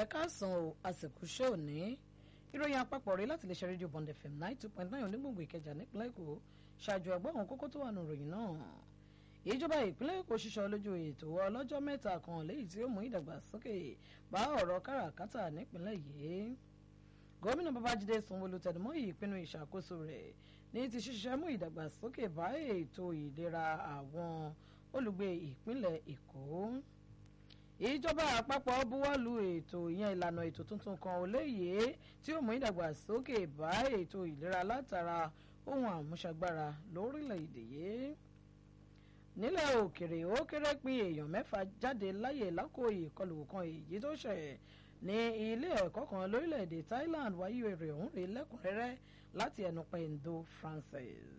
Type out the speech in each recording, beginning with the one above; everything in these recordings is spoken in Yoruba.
ẹ káàsán o àsìkò ṣé òní ìròyìn àpapọ̀ rèé láti lè ṣe rédíò bond fm nine two point nine onígbòǹgbò ìkẹjà nípínlẹ̀ èkó ṣáájú ẹgbọ́n àwọn kókó tó wà nù ròyìn náà ìjọba ìpínlẹ̀ èkó ṣiṣọ́ lójú ètò ọlọ́jọ́ mẹ́ta kan léyìí tí ó mú ìdàgbàsókè bá ọ̀rọ̀ káràkátà nípínlẹ̀ yìí gómìnà babájídé sanwóolu tẹnumọ́ ìpinnu ìṣàkóso rẹ̀ ní ti ṣiṣẹ́ mú ìdàgbàsókè bá ètò ìlera àwọn olùgbé ìpínlẹ̀ èkó ìjọba àpapọ̀ buwọ́lu ètò ìyẹn ìlànà ètò tuntun kan ò léyè tí ó mú ìdàgbàsókè bá ètò ìlera látara ohun àmúṣagbára lórílẹ̀‐èdè yìí nílẹ̀ òkèrè ó kéré pín èèyàn mẹ́fà jáde láyè lákò ìkọlù kan èyí tó ṣẹ̀ ní ilé ẹ̀kọ́ kan lórílẹ̀‐èdè Thailand wáyé èrè ọ̀hún rèé lẹ́kùnrẹ́rẹ́ láti ẹnu Pendo Francis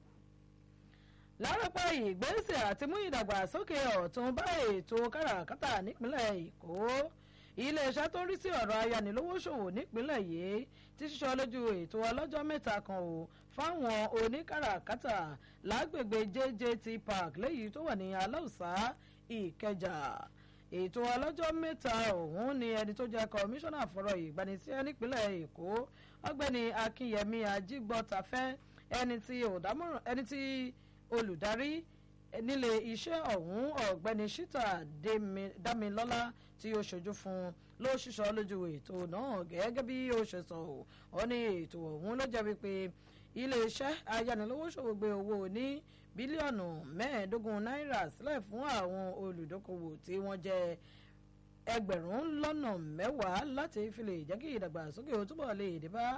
lárọ́pọ̀ ìgbésẹ̀ àti mú ìdàgbàsókè ọ̀tun bá ètò káràkátà nípínlẹ̀ èkó iléeṣẹ́ tó ń rí sí ọ̀rọ̀ ayánilówóṣòwò nípínlẹ̀ yìí ti ṣiṣọ́ lójú ètò ọlọ́jọ́ mẹ́ta kan o fáwọn oníkáràkátà lágbègbè JJT Park léyìí tó wà ní aláùsá ìkẹjà ètò ọlọ́jọ́ mẹ́ta ọ̀hún ni ẹni tó jẹ́ kọmíṣánná fọ̀rọ̀ ìgbanisíṣẹ́ nípínlẹ̀ èkó ọ̀gbẹ́ni akínyẹmí ajígbọ́tafẹ́ ẹni tí òdámọ̀ràn ẹni tí olùdarí nílé iṣẹ́ ọ̀hún ọ̀gbẹ́ni shita damilọ́lá tí ó ṣojú fún ló ṣiṣọ́ lójú ètò náà gẹ́gẹ́ bí ó ṣe sọ ọ́ ní ètò ọ̀hún ló jẹ́ wípé iléeṣẹ́ ayánilówóṣòwò gbé owó ní bílíọ̀nù mẹ́ẹ̀ẹ́dógún náírà sílẹ̀ fún àwọn olùdókòwò tí wọ́n jẹ́ ẹgbẹ̀rún lọ́nà mẹ́wàá láti fi lè jẹ́ kí ìdàgbàsókè ó túbọ̀ lè dé bá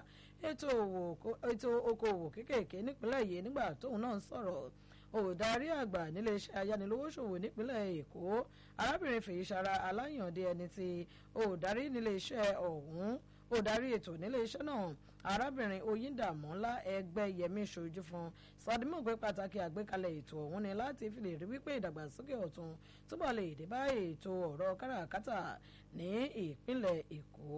ètò okòwò kéékèèké nípínlẹ̀ yìí nígbà tóun náà ń sọ̀rọ̀ olùdarí àgbà níléeṣẹ́ ayánilówóṣòwò nípínlẹ̀ èkó arábìnrin fèyísara aláyàndé ẹni tí olùdarí níléeṣẹ́ ọ̀hún olùdarí ètò níléeṣẹ́ náà arábìnrin oyíndàmọ́lá ẹgbẹ́ yẹmí ṣojú fún sọdímọ̀ pé pàtàkì àgbékalẹ̀ ètò ọ̀hún ni láti fi lè rí wípé ìdàgbàsókè ọ̀tun túbọ̀ lè dé bá ètò ọ̀rọ̀ káràkátà ní ìpínlẹ̀ èkó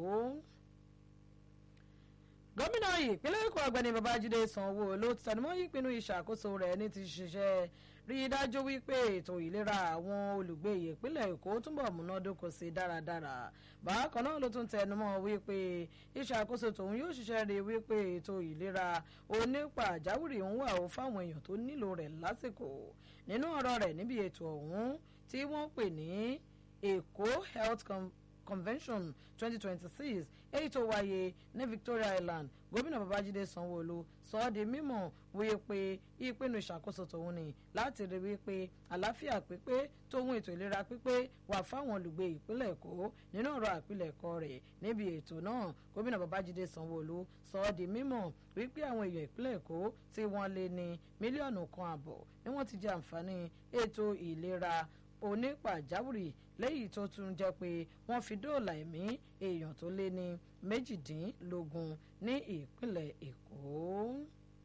gómìnà ìpínlẹ̀ èkó ọ̀gbẹ́ni babájídé sanwó-olú ti tẹnumọ́ ìpinnu ìṣàkóso rẹ̀ ní ti ṣiṣẹ́ rí i dájú wípé ètò ìlera àwọn olùgbé ìpínlẹ̀ èkó túbọ̀ múnádóko sí dáradára bákan náà ló tún tẹnumọ́ wípé ìṣàkóso tòun yóò ṣiṣẹ́ rí wípé ètò ìlera onípàjáwìrì ń wà ó fáwọn èèyàn tó nílò rẹ̀ lásìkò nínú ọ̀rọ̀ rẹ̀ níbi ètò ọ̀hún tí wọ́n pè ní èkó health convention twenty twenty six èyí tó wáyé ní Victoria Island gómìnà Babájídé Sanwó-Olú sọ ọ́ di mímọ̀ wíyé pé ìpinnu ìṣàkóso tòun ni láti rí wípé àlàáfíà pípé tóun ètò ìlera pípé wà fáwọn olùgbé ìpínlẹ̀ Èkó nínú ọ̀rọ̀ àpilẹ̀kọ rẹ̀ níbi ètò náà gómìnà Babájídé Sanwó-Olú sọ ọ́ di mímọ̀ wípé àwọn èèyàn ìpínlẹ̀ Èkó tí wọ́n lé ní mílíọ̀nù kan àbọ̀ ni wọ́n ti jẹ àǹfààní ètò ìlera onípàjáwìrì lẹ́yìn tó tún jẹ́ pé wọ́n fi dóòlà ẹ̀mí èèyàn tó lé ní méjìdínlógún ní ìpínlẹ̀ Èkó.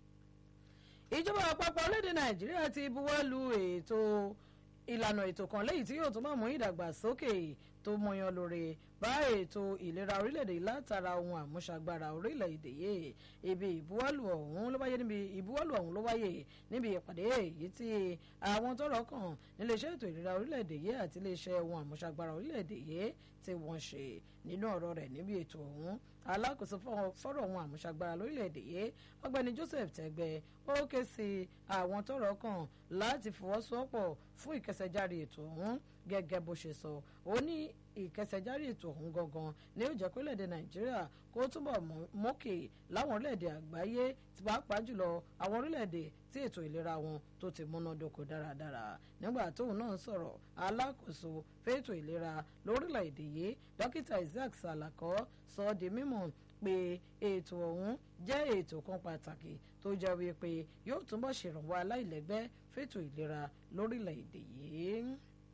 ìjọba àpapọ̀ orílẹ̀-èdè Nàìjíríà ti buwọ́ lu ètò ìlànà ètò kan lẹ́yìn tí yóò tún bá mú ìdàgbàsókè tó mọyan lóore bá ètò ìlera orílẹ̀-èdè látara ohun àmúṣagbára orílẹ̀-èdè yìí ibi ìbuwọ́lù ọ̀hún ló wáyé níbi ìbuwọ́lù ọ̀hún ló wáyé níbi ìpàdé èyí tí àwọn tọ́rọ̀ kàn níléeṣẹ́ ètò ìlera orílẹ̀-èdè yìí àti iléeṣẹ́ ohun àmúṣagbára orílẹ̀-èdè yìí tí wọ́n ṣe nínú ọ̀rọ̀ rẹ̀ níbi ètò ọ̀hún alákòóso fọ́rọ̀ ohun àmúṣagbára lórílẹ̀‐èdè yìí ọ̀gbẹ́ni Joseph Tẹ́gbẹ́ ó ké sí àwọn tọ́rọ̀ kàn láti fọwọ́sowọ́pọ̀ fún ìkẹsẹ̀járe ètò ọ̀hún gẹ́gẹ́ bó ṣe sọ ó ní ìkẹsẹ̀járe ètò ọ̀hún gangan ní ó jẹ́ pé orílẹ̀‐èdè Nàìjíríà kó túbọ̀ mókè láwọn orílẹ̀‐èdè àgbáyé tí pàápàá jùlọ àwọn orílẹ̀‐èdè tí ètò ìlera wọn tó ti múnádóko dáradára nígbà tóun náà sọ̀rọ̀ alákòóso fẹ́tò ìlera lórílẹ̀‐èdè yìí dókítà Isaac Salako sọ ọ́ di mímọ̀ pé ètò ọ̀hún jẹ́ ètò kan pàtàkì tó jẹ́ wípé yóò túbọ̀ ṣèrànwọ́ aláìlẹ́gbẹ́ fẹ́tò ìlera lórílẹ̀‐èdè yìí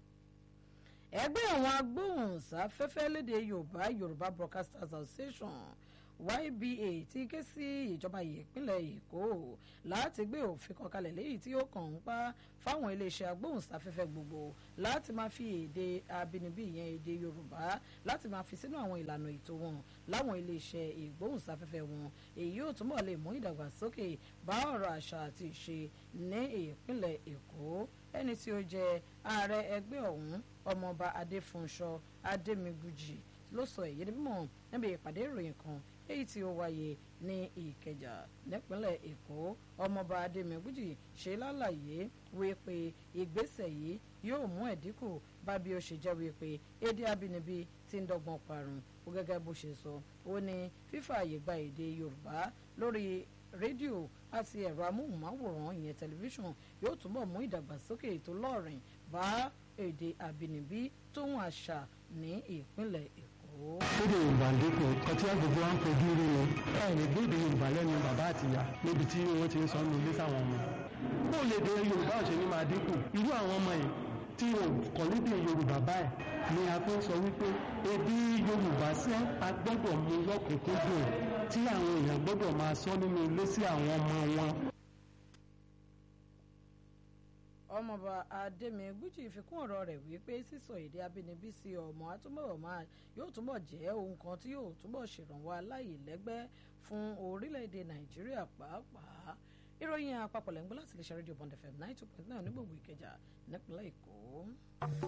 ẹgbẹ́ àwọn agbóhùnsáfẹ́fẹ́ lédè Yorùbá Yorùbá Broadcasters Association YBA ti ké sí ìjọba ìpínlẹ̀ Èkó láti gbé òfin kan kalẹ̀ léyìí tí ó kàn ń pa fáwọn iléeṣẹ́ agbóhùnsáfẹ́fẹ́ gbogbo láti máa fi èdè abínibí ìyẹn èdè Yorùbá láti máa fi sínú àwọn ìlànà ètò wọn láwọn iléeṣẹ́ ìgbóhùnsáfẹ́fẹ́ wọn èyí yóò túnbọ̀ lè mú ìdàgbàsókè bá ọ̀rọ̀ àṣà àti ìṣe ní ìpínlẹ̀ Èkó ẹni tí ó jẹ́ ààrẹ ẹgbẹ́ ọ̀hún ọmọọba Adéfúnṣọ Adémigújì ló sọ èyí ní mímọ̀ níbi ìpàdé ìròyìn kan èyí tí ó wáyé ní ìkẹjà nípínlẹ̀ èkó ọmọọba adémẹgújì ṣe lálàyé wípé ìgbésẹ̀ yìí yóò mú ẹ̀dínkù bá bí ó ṣe jẹ́ wípé èdè abínibí ti ń dọ́gbọ́n parun ó gẹ́gẹ́ bó ṣe sọ ó ní fífààyè gba èdè yorùbá lórí rédíò àti ẹ̀rọ amóhùnmáwòrán ìyẹn tẹlifíṣàn yóò túbọ̀ mú ìdàgbàsókè ètò lọ́ọ̀rìn bá èdè àbínibí tóun àṣà ní ìpínlẹ̀ èkó. lédè yorùbá ń dínkù nǹkan tí agbègbè wa ń fojú rí ni ẹ lè gbé èdè yorùbá lẹ́nu bàbá àtìyá níbi tí wọ́n ti ń sọ nínú ilé sáwọn ọmọ bó lè dé yorùbá ọ̀sẹ̀ ní máa dínkù irú àwọn ọmọ yìí tí wọn kọ́ lédè yorùbá báyìí ni a fi ń sọ wípé èdè yorùbá sẹ́ a gbọ́dọ̀ mú lọ́kùnkúndùn tí àwọn èèyàn gbọ́dọ̀ máa sọ nínú ilé sí àwọn ọmọ wọn ọmọọba adémẹgújì fikún ọ̀rọ̀ rẹ̀ wípé sísọ èdè abínibí sí ọmọ àtúbọ̀ máa yóò túbọ̀ jẹ́ ohun kan tí yóò túbọ̀ ṣèrànwọ́ aláìlẹ́gbẹ́ fún orílẹ̀-èdè nàìjíríà pàápàá ìròyìn àpapọ̀ lẹ́ngbọ́n láti lè ṣe rédíò bond fm ninety two point nine onígbòǹgbò ìkẹjà nípínlẹ̀ èkó.